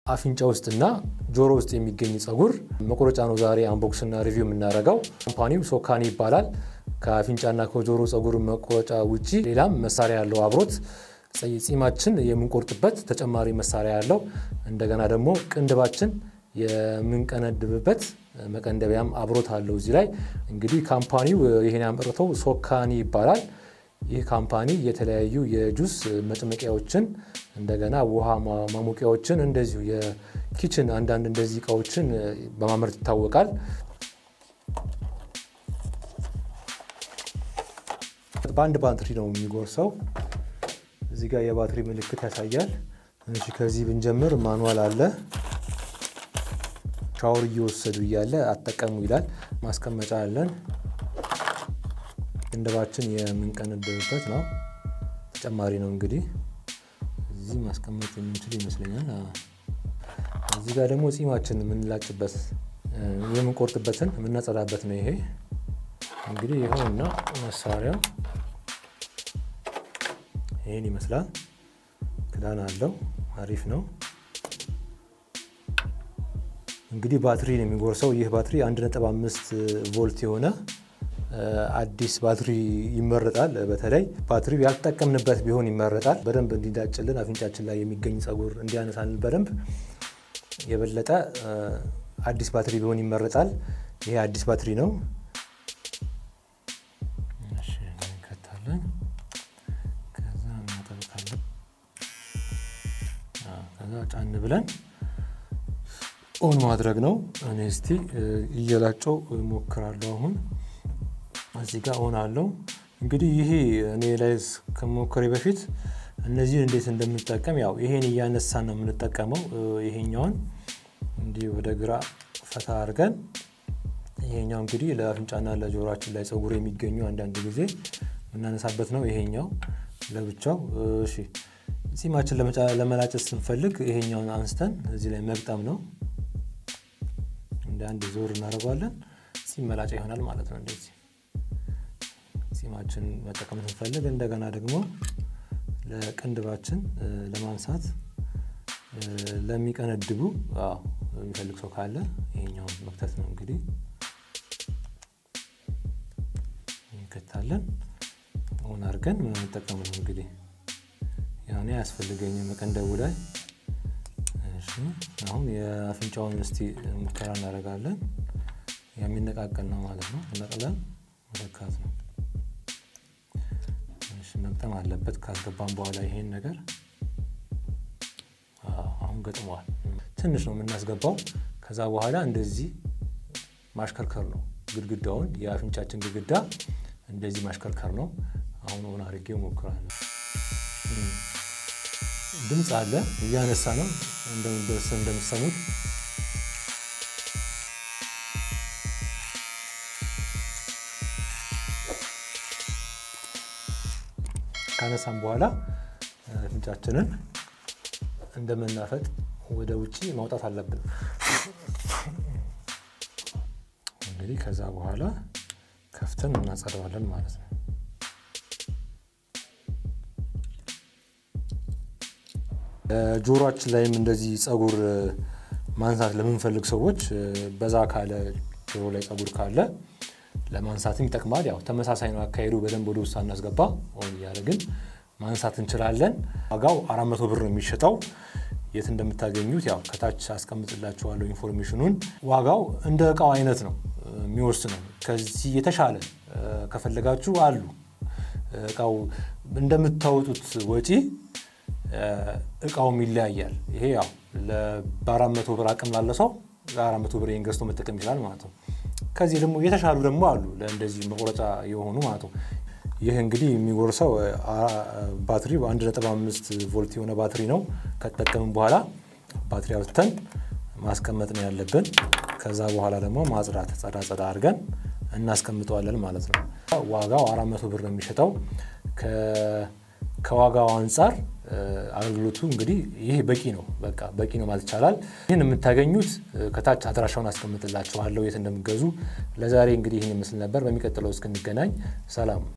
አፍንጫ ውስጥና ጆሮ ውስጥ የሚገኝ ጸጉር መቁረጫ ነው ዛሬ አንቦክስና ሪቪው የምናደርገው። ካምፓኒው ሶካኒ ይባላል። ከአፍንጫና ከጆሮ ጸጉር መቁረጫ ውጪ ሌላም መሳሪያ ያለው አብሮት ጺማችን የምንቆርጥበት ተጨማሪ መሳሪያ ያለው እንደገና ደግሞ ቅንድባችን የምንቀነድብበት መቀንደቢያም አብሮት አለው። እዚህ ላይ እንግዲህ ካምፓኒው ይሄን ያመረተው ሶካኒ ይባላል። ይህ ካምፓኒ የተለያዩ የጁስ መጭመቂያዎችን እንደገና ውሃ ማሞቂያዎችን እንደዚሁ የኪችን አንዳንድ እንደዚህ እቃዎችን በማምረት ይታወቃል። በአንድ ባትሪ ነው የሚጎርሰው። እዚህ ጋር የባትሪ ምልክት ያሳያል። እሺ ከዚህ ብንጀምር ማኑዋል አለ። ሻወር እየወሰዱ እያለ አጠቀሙ ይላል። ማስቀመጫ አለን። ቅንድባችን የምንቀነድብበት ነው። ተጨማሪ ነው እንግዲህ እዚህ ማስቀመጥ የምንችል ይመስለኛል። እዚህ ጋር ደግሞ ጺማችን የምንላጭበት የምንቆርጥበትን የምናጸዳበት ነው። ይሄ እንግዲህ ይኸውና መሳሪያው ይህን ይመስላል። ክዳን አለው። አሪፍ ነው። እንግዲህ ባትሪ ነው የሚጎርሰው። ይህ ባትሪ 1.5 ቮልት የሆነ አዲስ ባትሪ ይመረጣል። በተለይ ባትሪው ያልተጠቀምንበት ቢሆን ይመረጣል። በደንብ እንዲዳጭልን አፍንጫችን ላይ የሚገኝ ጸጉር እንዲያነሳልን በደንብ የበለጠ አዲስ ባትሪ ቢሆን ይመረጣል። ይሄ አዲስ ባትሪ ነው። እንከታለን። ከዛ እናጠብቃለን። ከዛ ጫን ብለን ኦን ማድረግ ነው። እኔ እስቲ እየላጨው ሞክራለሁ አሁን እዚህ ጋር ኦን አለው። እንግዲህ ይሄ እኔ ላይ ከሞከሬ በፊት እነዚህን እንዴት እንደምንጠቀም ያው ይሄን እያነሳን ነው የምንጠቀመው። ይሄኛውን እንዲህ ወደ ግራ ፈታ አድርገን ይሄኛው እንግዲህ ለአፍንጫና ለጆሮችን ላይ ጸጉር የሚገኙ አንዳንድ ጊዜ የምናነሳበት ነው። ይሄኛው ለብቻው። እሺ ጺማችን ለመላጨት ስንፈልግ ይሄኛውን አንስተን እዚህ ላይ መግጠም ነው። እንደ አንድ ዞር እናደርገዋለን። ጺም መላጫ ይሆናል ማለት ነው እንደዚህ ጺማችን መጠቀም ስንፈልግ እንደገና ደግሞ ለቅንድባችን ለማንሳት ለሚቀነድቡ የሚፈልግ ሰው ካለ ይሄኛውን መክተት ነው እንግዲህ እንከታለን። ሆን አድርገን መጠቀም ነው እንግዲህ ያኔ አያስፈልገኝም መቀንደቡ ላይ። አሁን የአፍንጫውን እስቲ ሙከራ እናደርጋለን። የሚነቃቀል ነው ማለት ነው። ነቅለን መለካት ነው። መግጠም አለበት። ካስገባን በኋላ ይሄን ነገር አሁን ገጥመዋል። ትንሽ ነው የምናስገባው። ከዛ በኋላ እንደዚህ ማሽከርከር ነው ግድግዳውን፣ የአፍንጫችን ግድግዳ እንደዚህ ማሽከርከር ነው። አሁን ሆን አድርጌ እሞክራለሁ። ድምፅ አለ፣ እያነሳ ነው እንደምትሰሙት ካነሳም በኋላ አፍንጫችንን እንደመናፈጥ ወደ ውጭ ማውጣት አለብን። እንግዲህ ከዛ በኋላ ከፍተን እናጸደዋለን ማለት ነው። ጆሮአችን ላይም እንደዚህ ጸጉር ማንሳት ለምንፈልግ ሰዎች በዛ ካለ ጆሮ ላይ ጸጉር ካለ ለማንሳትም ይጠቅማል። ያው ተመሳሳይ ነው አካሄዱ። በደንብ ወደ ውስጥ እናስገባ ሆን እያደረግን ማንሳት እንችላለን። ዋጋው አራት መቶ ብር ነው የሚሸጠው። የት እንደምታገኙት ያው ከታች አስቀምጥላችኋለሁ ኢንፎርሜሽኑን። ዋጋው እንደ እቃው አይነት ነው የሚወስነው። ከዚህ የተሻለ ከፈለጋችሁ አሉ። እቃው እንደምታወጡት ወጪ እቃውም ይለያያል። ይሄ ያው በአራት መቶ ብር አቅም ላለ ሰው ለአራት መቶ ብር ገዝቶ መጠቀም ይችላል ማለት ነው። ከዚህ ደግሞ የተሻሉ ደግሞ አሉ ለእንደዚህ መቁረጫ የሆኑ ማለት ነው። ይህ እንግዲህ የሚጎርሰው ባትሪ በ1.5 ቮልት የሆነ ባትሪ ነው። ከተጠቀምን በኋላ ባትሪ አውጥተን ማስቀመጥ ነው ያለብን። ከዛ በኋላ ደግሞ ማጽዳት ጸዳ ጸዳ አድርገን እናስቀምጠዋለን ማለት ነው። ዋጋው 400 ብር ነው የሚሸጠው። ከዋጋው አንጻር አገልግሎቱ እንግዲህ ይህ በቂ ነው፣ በቃ በቂ ነው ማለት ይቻላል። ይህን የምታገኙት ከታች አድራሻውን አስቀምጥላችኋለሁ የት እንደምገዙ። ለዛሬ እንግዲህ ይህን ይመስል ነበር። በሚቀጥለው እስክንገናኝ ሰላም።